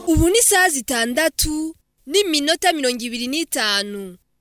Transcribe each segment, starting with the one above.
ubu ni isaha zitandatu n'iminota mirongo ibiri n'itanu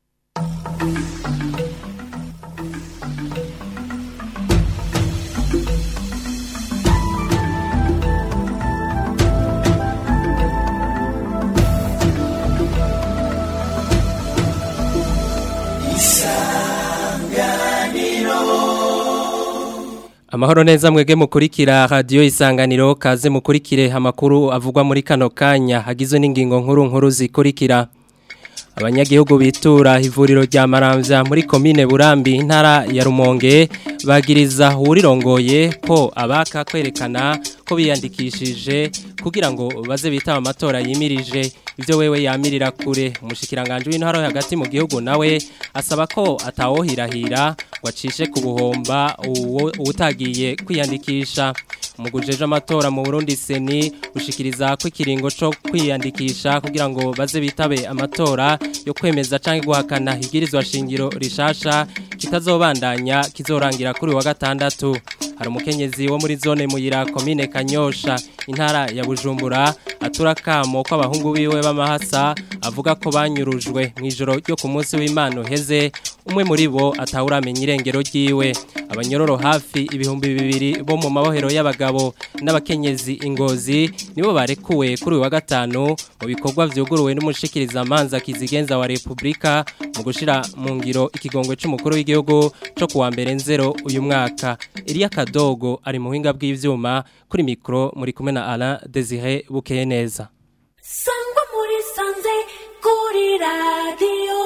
Amahoro neza mwege mukurikira radio isanganiro kaze mukurikire amakuru avugwa muri kano kanya hagizwe n'ingingo nkuru nkuru zikurikira Abanyagihugu bitura ivuriro rya Maramvya muri komine Burambi intara ya Rumonge bagiriza urirongoye ko abaka kwerekana ko biyandikishije kugira ngo baze bitaba amatora yimirije ivyo wewe yamirira kure umushikiranganje w'intara yo hagati mu gihugu nawe asaba ko atawohirahira ngo acishe ku buhomba uwo utagiye kwiyandikisha umugujeje amatora mu Burundi seni ushikiriza ko ikiringo cyo kwiyandikisha kugira ngo baze bitabe amatora yo kwemeza canke guhakana igirizwa shingiro rishasha kitazobandanya kizorangira kuri wa gatandatu hari umukenyezi wo muri zone muyira komine Kanyosha intara ya Bujumbura aturakamo ko abahungu biwe b'amahasa avuga ko banyurujwe mu ijoro ryo ku munsi w'Imana heze umwe muri bo atawuramenya irengero ryiwe abanyororo hafi ibihumbi bibiri bo mu mabohero y'abagabo n'abakenyezi ingozi nibo barekuwe kuri wa gatanu mu bikorwa vyuguruwe n'umushikiriza amanza kizigenza wa Republika mu gushira mu ngiro ikigongwe c'umukuru w'igihugu co kuwa mbere nzero uyu mwaka Elia Kadogo ari mu hinga bw'ivyuma kuri mikro muri kumwe na Alain Desire Bukeye neza Sangwa muri sanze kuri radio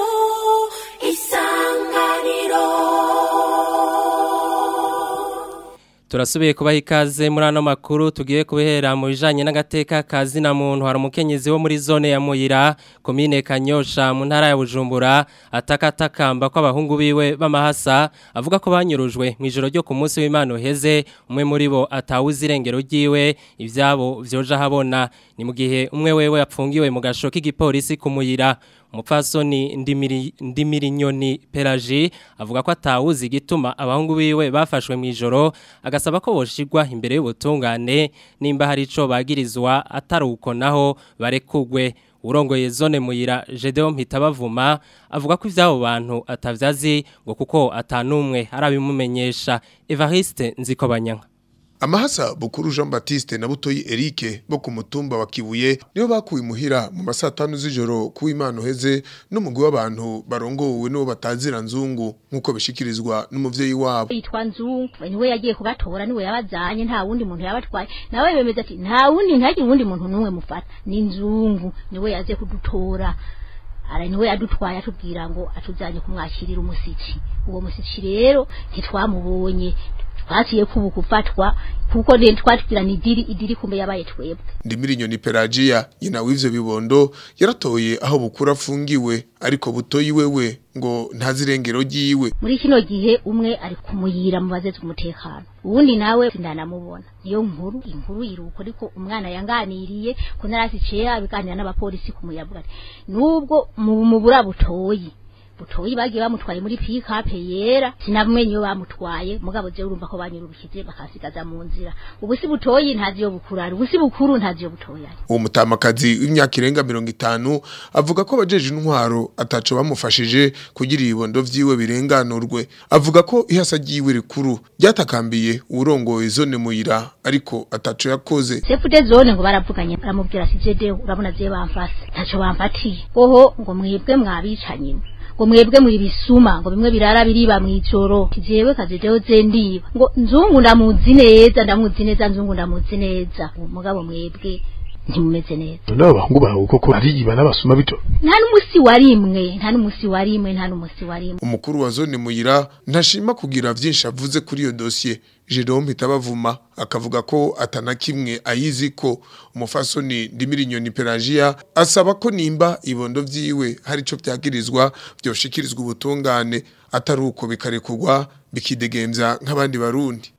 isanganiro Turasubiye kubaha ikaze muri ano makuru tugiye kubihera mu bijanye n'agateka kazi na muntu hari umukenyezi wo muri zone ya Muyira komine Kanyosha mu ntara ya Bujumbura atakatakamba ko abahungu biwe b'amahasa avuga ko banyurujwe mu ijoro ryo ku munsi w'Imana heze umwe muri bo atawuzi irengero ryiwe ivyabo vyoja habona ni mu gihe umwe wewe yapfungiwe mu gasho k'igipolisi ku Muyira umupfasoni ndimiri ndimiri nyoni pelagie avuga ko atawuzi igituma abahungu biwe bafashwe mu ijoro agasaba ko boshigwa imbere y'ubutungane nimba hari ico bagirizwa ataruko naho barekugwe urongoye zone muyira Gedeon Mpitabavuma avuga ko ivyabo bantu atavyazi ngo kuko atanumwe arabimumenyesha Evariste Nzikobanyanka Amahasa Bukuru Jean Baptiste na Butoyi Eric bo ku mutumba wa Kibuye niyo bakuye muhira mu masatanu z'ijoro ku Imana heze n'umugwi w'abantu barongowe no batazira nzungu nkuko bishikirizwa n'umuvyeyi wabo yitwa nzungu niwe yagiye kubatora niwe yabazanye nta wundi muntu yabatwaye nawe bemeza ati nta wundi ntagire uwundi muntu n'umwe mufata ni nzungu niwe yaje kudutora ara niwe yadutwaye atubwira ngo atuzanye kumwakirira umusiki uwo musiki rero ntitwamubonye twasiye kubu kufatwa kuko ne twatwira ni diri idiri kumbe yabaye twebwe Ndimiri nyoni Pelagia nyina w'ivyo bibondo yaratoye aho bukura afungiwe ariko butoyi wewe ngo ntazirengero ryiwe muri kino gihe umwe ari kumuyira mu bazeze umutekano uwundi nawe ndanamubona niyo nkuru inkuru iruko ariko umwana yanganiriye ko narasice abiganira n'abapolisi kumuyavuga nubwo mu mubura butoyi butoyi bagiye bamutwaye muri pick-up yera sinabumenye yo bamutwaye mugabo je urumva ko banyururukize bakasigaza mu nzira ubusi butoyi ntazi yo bukurari ubusi bukuru ntazi yo butoyi ari uwo mutamakazi w'imyaka irenga 50 avuga ko abajeje intwaro ataco bamufashije kugira ibibondo vyiwe birenganurwe avuga ko ihasa ryiwe rikuru ryatakambiye urongoye zone muyira ariko ataco yakoze sefude zone ngo baravuganye baramubwira ati jede urabona je bamfase ntaco bamfatiye oho ngo mwebwe mwabicanye ngo mwebwe muri bisuma ngo bimwe birara biriba mwijoro kijewe kajejeho zendiba ngo nzungu ndamuzi neza ndamuzi neza nzungu ndamuzi neza umugabo mwebwe ntimumeze neza none abahungu bawe koko ariba n'abasuma bito nta n'umusi warimwe nta n'umusi warimwe nta n'umusi warimwe umukuru wa zone muyira ntashima kugira vyinshi avuze kuri iyo dossier Jerome Hitabavuma akavuga ko atana kimwe ayizi ko umufasoni ndimiri nyoni Pelagia asaba ko nimba ibondo vyiwe hari ico vyagirizwa vyoshikirizwa ubutungane atari uko bikarekugwa bikidegemvya nk'abandi barundi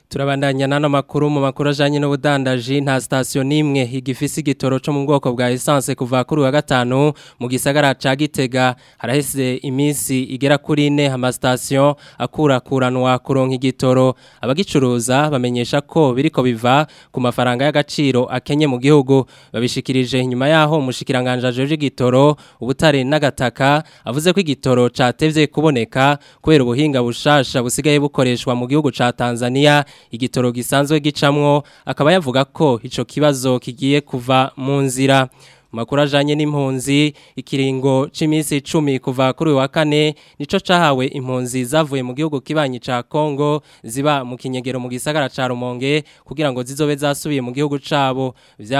Turabandanya nano makuru mu makuru ajanye n'ubudandaji nta station nimwe igifise igitoro cyo mu bwoko bwa essence kuva kuri wa gatanu mu gisagara ca Gitega haraheze iminsi igera kuri 4 ama station akura kuranwa kuronka igitoro abagicuruza bamenyesha ko biriko biva ku mafaranga y'agaciro akenye mu gihugu babishikirije inyuma yaho umushikiranganje ajeje igitoro ubutare n'agataka avuze ko igitoro catevye kuboneka kubera ubuhinga bushasha busigaye bukoreshwa mu gihugu ca Tanzania igitoro gisanzwe gicamwo akaba yavuga ko ico kibazo kigiye kuva mu nzira makuru ajanye n'impunzi ikiringo c'imisi 10 kuva kuri wa kane nico cahawe impunzi zavuye mu gihugu kibanyi ca Kongo ziba mu kinyegero mu gisagara ca Rumonge kugira ngo zizobe zasubiye mu gihugu cabo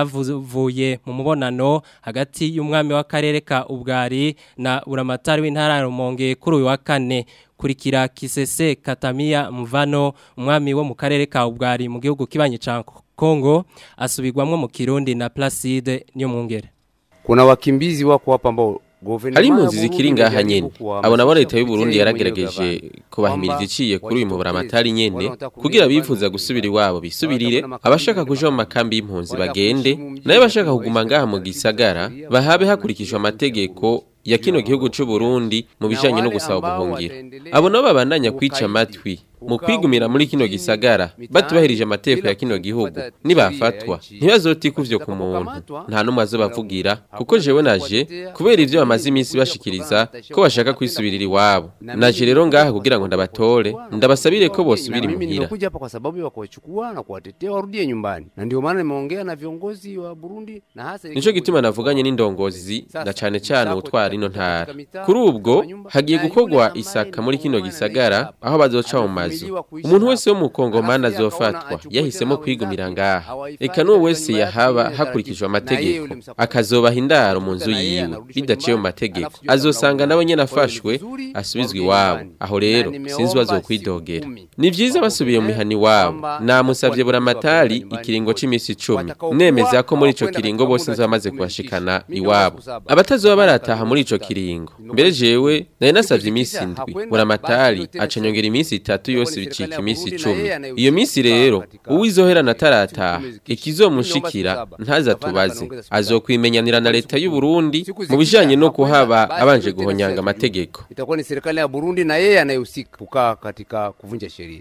vyavuye mu mubonano hagati y'umwami w'akarere ka Ubwari na uramatari w'intara ya Rumonge kuri wa kane kurikira Kisese Katamia Mvano umwami wo mu karere ka Ubwari mu gihugu kibanyi ca Kongo asubirwamwo mu Kirundi na Placide niyo mwungere kuna wakimbizi wako hapa ambao hari impunzi zikiri ngaha nyene abo nabo leta y'u Burundi yaragerageje kubahimiriza iciye kuri uyu muburamatari nyene kugira bifuza gusubira iwabo bisubirire abashaka kuja mu makambi y'impunzi bagende nayo bashaka kuguma ngaha mu gisagara bahabe hakurikijwe amategeko ya kino gihugu c'u Burundi mu bijanye no gusaba ubuhungiro abo nabo babandanya kwica amatwi mu kwigumira muri kino gisagara batubahirije amategeko ya kino gihugu nibafatwa ntibazotikuvyo ku muntu nta numwe azobavugira kuko jewe naje kubera ivyo bamaze iminsi bashikiriza ko bashaka kwisubirira iwabo naje rero ngaha kugira ngo ndabatore ndabasabire ko bosubira imuhira nimekuja hapa kwa sababu ya kuwachukua na kuwatetea warudie nyumbani na ndio maana nimeongea na viongozi wa Burundi na hasa nico gituma navuganye n'indongozi na cane cane utwara ino ntara kuri ubwo hagiye gukorwa isaka muri kino gisagara aho bazoca mu mazu umuntu wese wo mu Kongomani azofatwa yahisemo kwigumira ngaha eka n'uwo wese yahaba hakurikijwe amategeko akazobaha indaro mu nzu yiwe bidaciye mu mategeko azosanga nawe nyene afashwe asubizwa iwabo aho rero sinzi bazokwidogera ni vyiza basubiye mu mihani iwabo namusavye buramatari ikiringo c'imisi icumi nemeza ko muri ico kiringo bose nzoba bamaze kubashikana iwabo abatazoba barataha muri ico kiringo mbere jewe nari nasavye imisi indwi buramatari aca nyongera imisi itatu yose bicika imisi icumi iyo misi rero uwizoherana atarataha ikizomushikira ntazatubaze azokwimenyanira na leta y'u Burundi mu bijanye no kuhaba abanje guhonyanga amategeko itakuwa ni serikali ya Burundi na yeye anayehusika kukaa katika kuvunja sheria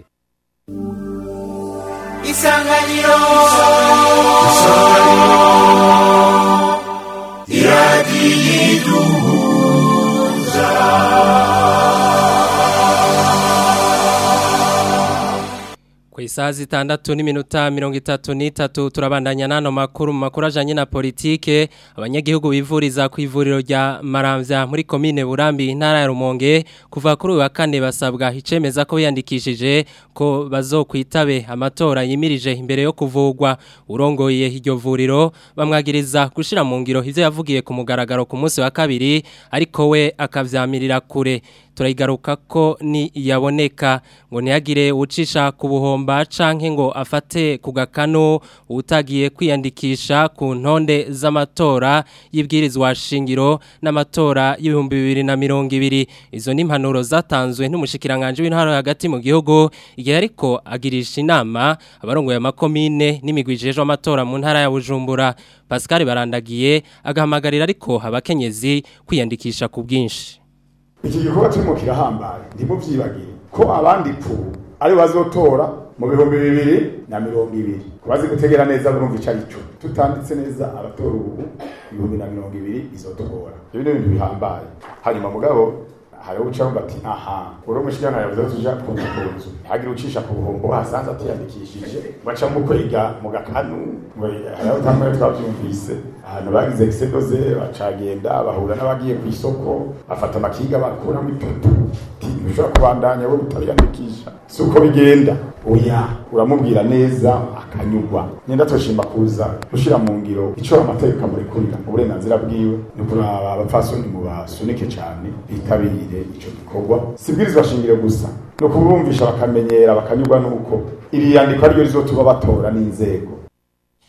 Isanganiro Ku isaha zitandatu n'iminota mirongo itatu n'itatu turabandanya n'ano makuru mu makuru ajanye na politike abanyagihugu bivuriza ku ivuriro rya Maramvya muri komine Burambi intara ya Rumonge kuva kuri uyu wa kane basabwa icemeza ko yandikishije ko bazokwitabe amatora yimirije imbere yo kuvugwa urongoye iryo vuriro bamwagiriza gushira mu ngiro ivyo yavugiye ku mugaragaro ku munsi wa kabiri ariko we akavyamirira kure turayigaruka ko ni yaboneka ngo ntiyagire ucisha ku buhomba canke ngo afate ku gakano utagiye kwiyandikisha ku ntonde z'amatora y'ibwirizwa shingiro n'amatora y'ibihumbi bibiri na mirongo ibiri izo ni impanuro zatanzwe n'umushikiranganje w'intara hagati mu gihugu igihe ariko agirisha inama abarongoye amakomine n'imigwijejwe amatora mu ntara ya Bujumbura Pascal barandagiye agahamagarira ariko abakenyezi kwiyandikisha ku bwinshi iki gikorwa turimo kirahambaye ntimuvyibagire ko abandi pu ari bazotora mu bihumbi bibiri na mirongo ibiri kubazi gutegera neza burumva ico arico tutanditse neza abatora ubu ibihumbi na mirongo ibiri izotogora ibyo ni ibintu bihambaye hanyuma mugabo hariho uca wumva ati aha uri umushikirana yavuze ko tuja ku nzu ku nzu ntihagire ucisha ku buhombo hasanze atiyandikishije baca mu kwega mu gakanu ngo hariho tamwe twavyumvise ahantu bagize gisedoze bacagenda bahura n'abagiye ku isoko bafata amakinga bakuramo ipoto ntushobora kubandanya we utabiyandikisha si uko bigenda oya uramubwira neza akanyugwa nyenda toshimba kuza gushira mu ngiro ico amategeko amurekurira uburenganzira bwiwe ni kuraba abapfasoni mu basunike cane bitabirire ico gikorwa sibwirizwa shingiro gusa no kubumvisha bakamenyera bakanyugwa nuko iri yandikwa ryo rizotuma batora n'inzego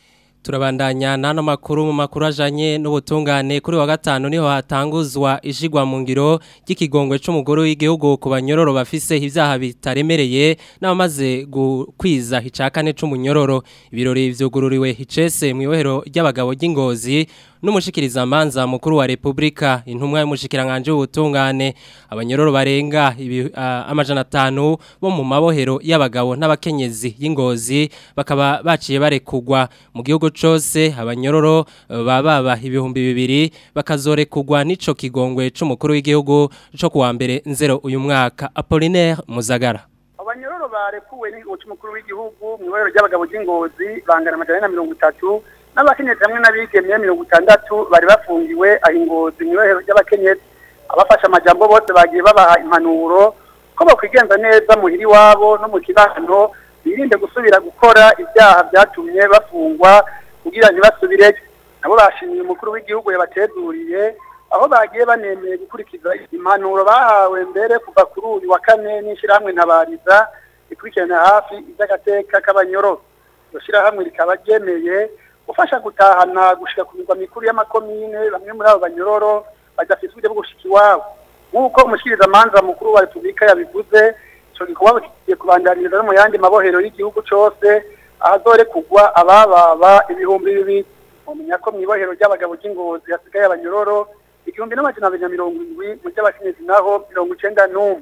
turabandanya n'ano makuru mu makuru ajanye n'ubutungane kuri wa gatanu niho hatanguzwa ishigwa mu ngiro ry'ikigongwe c'umugore w'igihugu ku banyororo bafise ivyaha bitaremereye n'abamaze gukwiza icakane c'umunyororo ibirori vyugururiwe hicese mu ibohero ry'abagabo ry'ingozi n'umushikiriza manza mukuru wa Republika intumwa y'umushikiranganje w'ubutungane abanyororo barenga ibi, uh, amajana 5 bo mu mabohero y'abagabo n'abakenyezi y'ingozi bakaba baciye barekugwa mu gihugu cose abanyororo uh, bababa ibihumbi bibiri bakazorekugwa nico kigongwe c'umukuru w'igihugu co kuwa mbere nzero uyu mwaka Apollinaire Muzagara abanyororo barekuwe n'igihugu c'umukuru w'igihugu mu ibohero ry'abagabo ry'ingozi bangana amajana na mirongo itatu n'abakenyezi hamwe n'abigemye mirongo itandatu bari bafungiwe aho ingozi mu ibohero ry'abakenyezi abafashe amajambo bose bagiye babaha impanuro ko bakwigenza neza muhira iwabo no mu kibano birinde gusubira gukora ibyaha byatumye bafungwa kugira ntibasubireyo nabo bashimiye umukuru w'igihugu yabatezuriye aho bagiye banemeye gukurikiza impanuro bahawe mbere kuva kuri uyu wa kane n'ishyirahamwe ntabariza ikurikirana hafi iby'agateka k'abanyororo iryo shyirahamwe rikaba ryemeye gufasha gutahana gushika ku mirwa mikuru y'amakomine bamwe muri abo banyororo badafite uburyo bwo gushika iwabo nk'uko umushikirizamanza mukuru wa repubulika yabivuze ico gikorwa kigiye kubandaniriza no mu yandi mabohero y'igihugu cose ahazore kugwa abababa ibihumbi bibiri mumenya ko mw'ibohero ry'abagabo ry'ingozi hasigaye abanyororo igihumbi n'amajana abiri na mirongo indwi mu ry'abakenyezi naho mirongo icenda n'umwe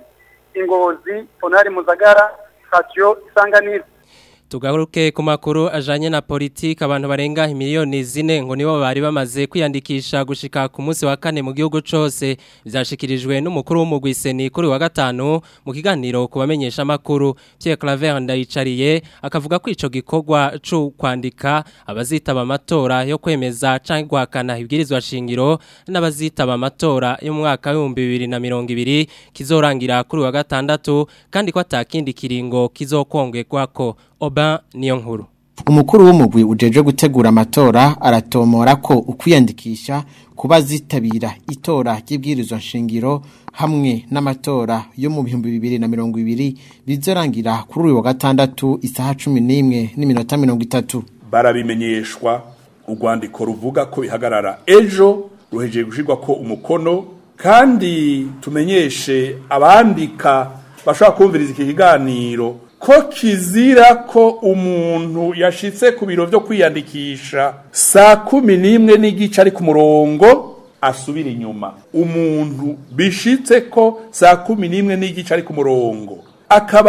ingozi tonari muzagara sitasiyo isanganiro Tugaruke ku makuru ajanye na politiki abantu barenga miliyoni zine ngo nibo bari bamaze kwiyandikisha gushika ku munsi wa kane mu gihugu cose vyashikirijwe n'umukuru w'umugwiseni kuri wa gatanu mu kiganiro kubamenyesha makuru Pierre Claver ndayicariye akavuga ko ico gikorwa cyo kwandika abazitaba amatora yo kwemeza canke guhakana ibwirizwa shingiro n'abazitaba amatora yo mu mwaka wa 2020 kizorangira kuri wa gatandatu kandi ko atakindi kiringo kizokongerwako Oba niyo nkuru. Umukuru w'umugwi ujeje gutegura amatora aratomora ko ukwiyandikisha kuba zitabira itora ry'ibwirizwa nshingiro hamwe n'amatora yo mu bihumbi bibiri na mirongo ibiri bizorangira kuri uyu wa gatandatu isaha cumi n'imwe n'iminota mirongo itatu barabimenyeshwa urwandiko ruvuga ko bihagarara ejo ruhejeje gushyirwa ko umukono kandi tumenyeshe abandika bashobora kumviriza iki kiganiro ko kizira ko umuntu yashitse ku biro byo kwiyandikisha saa kumi n'imwe n'igice ari ku murongo asubira inyuma umuntu bishitse ko saa kumi n'imwe n'igice ari ku murongo akaba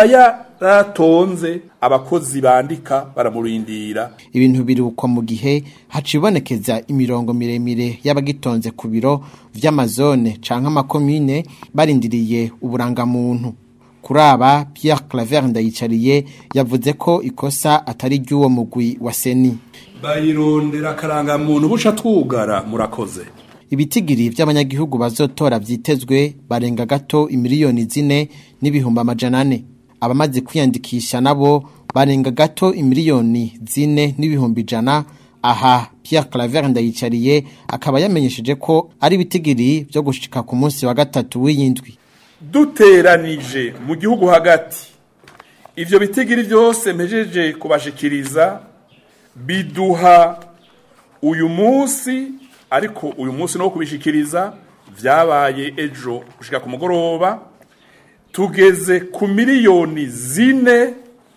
yaratonze abakozi bandika baramurindira ibintu birukwa mu gihe hacibonekeza imirongo miremire y'abagitonze ku biro vy'amazone canke amakomine barindiriye uburangamuntu kuri aba Pierre Claver ndayicariye yavuze ko ikosa atari ry'uwo mugwi wa Seni bayirondera karangamuntu buca twugara murakoze ibitigiri by'abanyagihugu bazotora vyitezwe barenga gato imiliyoni zine n'ibihumbi amajana ane abamaze kwiyandikisha nabo barenga gato imiliyoni zine n'ibihumbi ijana aha Pierre Claver ndayicariye akaba yamenyesheje ko ari ibitigiri byo gushika ku munsi wa gatatu w'iyindwi duteranije mu gihugu hagati ivyo bitigiri byose mpejeje kubashikiriza biduha uyu munsi ariko uyu munsi no kubishikiriza vyabaye ejo gushika ku mugoroba tugeze ku miliyoni zine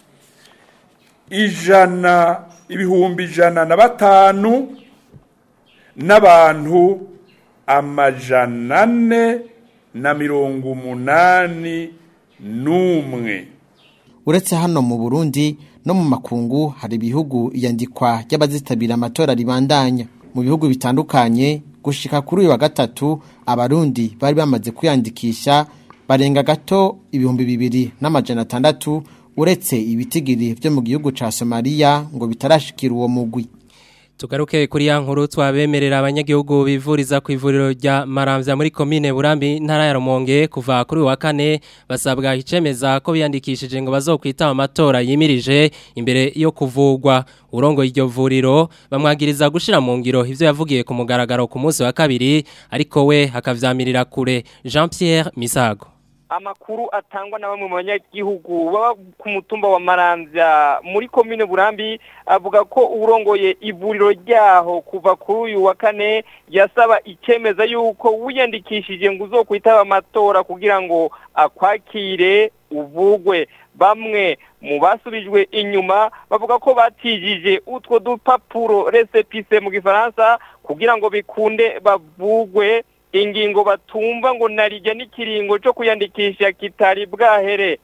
ijana ibihumbi ijana na batanu n'abantu amajana ane na mirongo umunani n'umwe uretse hano mu burundi no mu makungu hari ibihugu iyandikwa ry'abazitabira amatora ribandanya mu bihugu bitandukanye gushika kuri uyu wa gatatu abarundi bari bamaze kwiyandikisha barenga gato ibihumbi bibiri n'amajana atandatu uretse ibitigiri byo mu gihugu ca somaliya ngo bitarashikira uwo mugwi Tugaruke kuri ya nkuru twabemerera abanyagihugu bivuriza ku ivuriro rya Maramvya muri commune Burambi ntara ya Rumonge kuva kuri wa kane basabwa icemeza ko biyandikishije ngo bazokwita amatora yimirije imbere yo kuvugwa urongo iryo vuriro bamwagiriza gushira mu ngiro ivyo yavugiye ku mugaragaro ku munsi wa kabiri ariko we hakavyamirira kure Jean Pierre Misago amakuru atangwa na bamwe mu banyagihugu baba ku mutumba wa Maramvya muri komine Burambi avuga ko urongoye ivuriro ryaho kuva kuri uyu wa kane yasaba ikemeza yuko wiyandikishije ngo uzokwitaba amatora kugira ngo akwakire uvugwe bamwe mu basubijwe inyuma bavuga ko batijije utwo dupapuro resepise mu gifaransa kugira ngo bikunde bavugwe ingingo batumva ngo narijya n'ikiringo cyo kuyandikisha kitari bwahere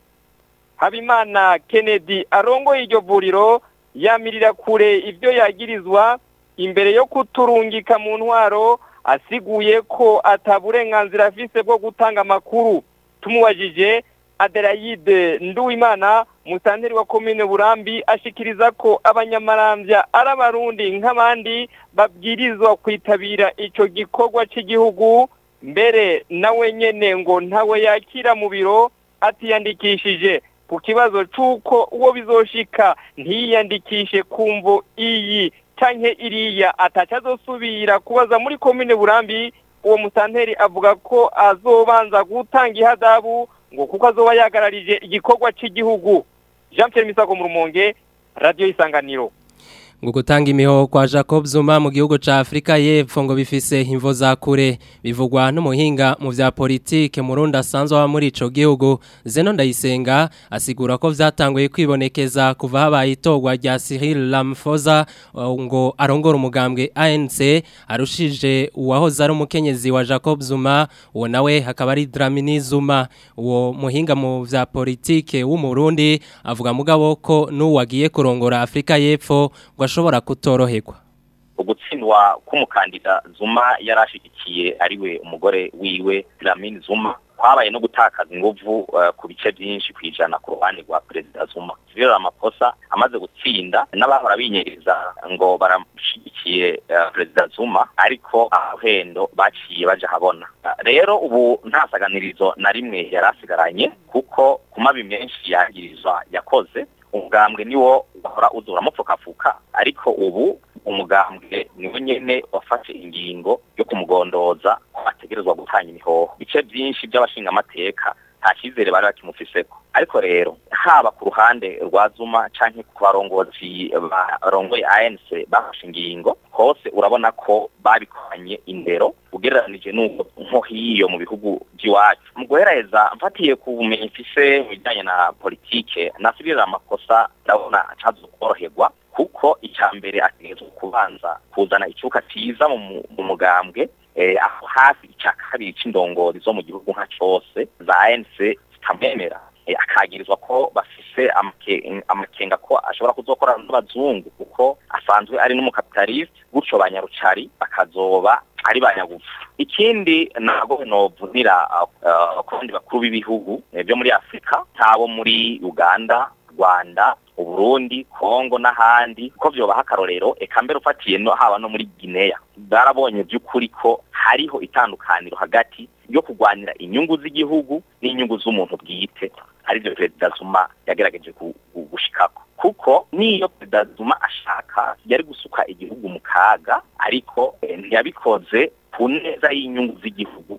habimana kennedy arongoye iryo vuriro yamirira kure ibyo yagirizwa imbere yo kuturungika mu ntwaro asiguye ko ataburenganzira afise bwo gutanga amakuru tumubajije Adelaide Nduwimana musanteri wa komine Burambi ashikiriza ko abanyamarambya ari abarundi nk'abandi babwirizwa kwitabira ico gikorwa cy'igihugu mbere nawe nyene ngo ntawe yakira mu biro atiyandikishije ku kibazo c'uko uwo bizoshika ntiyiyandikishe kumvo iyi canke iriya atacazosubira kubaza muri komine Burambi uwo musanteri avuga ko azobanza gutanga ihadabu ngo kuko azoba yagararije igikorwa cy'igihugu Jean Pierre Misako mu rumonge radio isanganiro ngo gutanga imihoho kwa Jacob Zuma mu gihugu ca Afrika y'Epfo ngo bifise imvo za kure bivugwa n'umuhinga mu vya politike mu Rwanda asanzwe wa muri ico gihugu Zeno Ndayisenga asigura ko vyatanguye kwibonekeza kuva habaye itogwa rya Cyril Ramaphosa ngo arongora umugambwe ANC arushije uwahoze ari umukenyezi wa Jacob Zuma uwo nawe hakaba ari Dlamini Zuma uwo muhinga mu vya politike w'umurundi avuga mugabo ko n'uwagiye kurongora Afrika y'Epfo ngo ashobora kutoroherwa ugutsindwa k'umukandida zuma yari ashyigikiye ariwe umugore wiwe Dlamini zuma kwabaye no gutakaza inguvu ku bice byinshi ku ijana ku ruhande rwa perezida zuma Cyril Ramaphosa amaze gutsinda n'abahora binyereza ngo baramushyigikiye perezida zuma ariko ahendo baciye baje habona rero ubu nta saganirizo na rimwe yari asigaranye kuko ku mabi menshi yagirizwa yakoze umugambwe niwo wahora uzura mupfukafuka ariko ubu umugambwe niwe nyene wafashe ingingo yo kumugondoza ko ategerezwa gutanga imihoho bice byinshi by'abashinga amateka nta cyizere bari bakimufiseko ariko rero haba ku ruhande rwa zuma canke ku barongozi barongoye ANC bafashe ingingo hose urabona ko babikoranye indero ugereranije n'uko nko hiyo mu bihugu by'iwacu mu guheraheza mfatiye ku bumenyi mfise mu bijyanye na politike nasubirira amakosa ndabona atazokoroherwa kuko icya mbere ategerezwa kubanza kuzana icyuka cyiza mu mugambwe aho hafi icya kabiri c'indongozi zo mu gihugu nka cyose za ANC zitamwemera akagirizwa ko bafise amakenga ko ashobora kuzokorana n'abazungu kuko asanzwe ari n'umukapitaliste gutyo banyarucari bakazoba ari banyagufu ikindi ntabwo novunira ku bandi bakuru b'ibihugu byo muri afurika ntabo muri uganda rwanda uburundi kongo n'ahandi ko vyobaha akarorero eka mbere ufatiye no haba no muri guinea barabonye by'ukuri ko hariho itandukaniro hagati yo kurwanira inyungu z'igihugu n'inyungu z'umuntu bwite aribyo perezida zuma yagerageje gushikako kuko niyo perezida zuma ashaka yari gusuka igihugu mu kaga ariko ntiyabikoze ku neza y'inyungu z'igihugu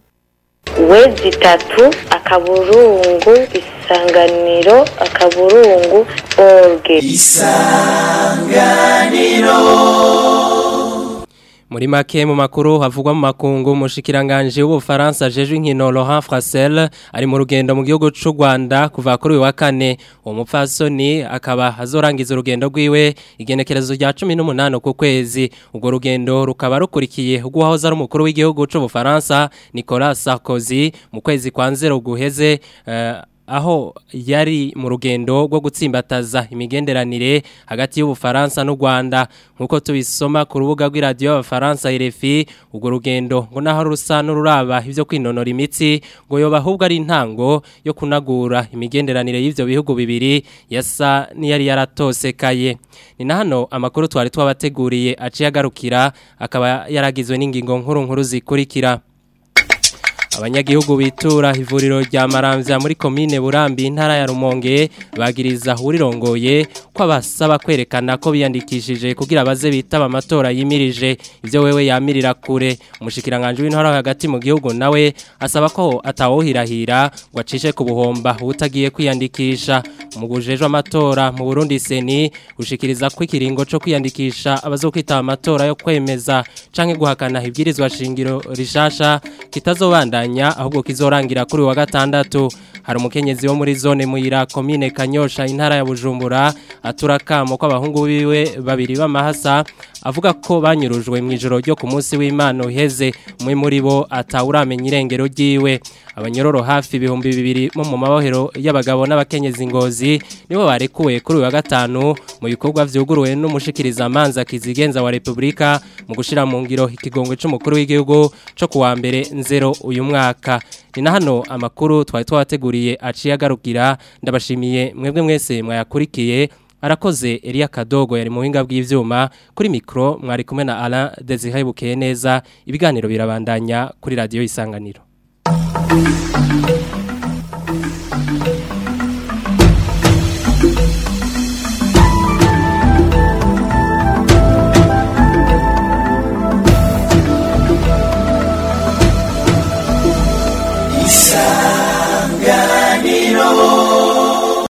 wezi itatu akaburungu isanganiro akaburungu orge isanganiro muri make mu makuru havugwa mu makungu umushikiranganje w'ubufaransa jeje inkino Laurent Frasel ari mu rugendo mu gihugu c'u Rwanda kuva kuri uyu wa kane uwo mupfasoni akaba azorangiza urugendo rwiwe igenekerezo rya 18 ku kwezi ubwo rugendo rukaba rukurikiye guhahoza ari umukuru w'igihugu c'ubufaransa Nicolas Sarkozy mu kwezi kwa nzero guheze uh, aho yari mu rugendo rwo gutsimbataza imigenderanire hagati y'ubufaransa n'u Rwanda nkuko tubisoma ku rubuga rw'iradiyo y'abafaransa RFI ubwo rugendo ngo naho rusa n'ururaba ivyo kwinonora imitsi ngo yoba ahubwo ari intango yo kunagura imigenderanire y'ivyo bihugu bibiri yasa n'iyari yaratosekaye ni na hano amakuru twari twabateguriye aciye agarukira akaba yaragizwe n'ingingo nkuru nkuru zikurikira abanyagihugu bitura ivuriro rya Maramvya muri komine Burambi intara ya Rumonge bagiriza urirongoye ko abasaba kwerekana ko biyandikishije kugira baze bitaba amatora yimirije ivyo wewe yamirira kure umushikiranganje w'intara hagati mu gihugu nawe asaba ko atawohirahira ngo acishe ku buhomba utagiye kwiyandikisha umugujejwe amatora mu Burundi seni ushikiriza ko ikiringo cyo kwiyandikisha abazokwitaba amatora yo kwemeza canke guhakana ibwirizwa shingiro rishasha kitazobandanya ahubwo kizorangira kuri wa gatandatu hari umukenyezi wo muri zone muyira komine Kanyosha intara ya Bujumbura aturakamo ko abahungu biwe babiri b'amahasa avuga ko banyurujwe mu ijoro ryo ku munsi w'Imana uheze umwe muri bo atawuramenya irengero ryiwe abanyororo hafi ibihumbi bibiri mu mu mabohero y'abagabo n'abakenyezi ngozi nibo barekuwe kuri uyu wa gatanu mu bikorwa vyuguruwe n'umushikiriza amanza kizigenza wa Republika mu gushira mu ngiro ikigongwe c'umukuru w'igihugu co kuwa mbere nzero uyu mwaka ni na hano amakuru twari twabateguriye aciye agarukira ndabashimiye mwebwe mwese mwayakurikiye arakoze Elia Kadogo yari mu buhinga bw'ivyuma kuri mikro mwari kumwe na Alain Desire Bukeye neza ibiganiro birabandanya kuri radio isanganiro Thank you.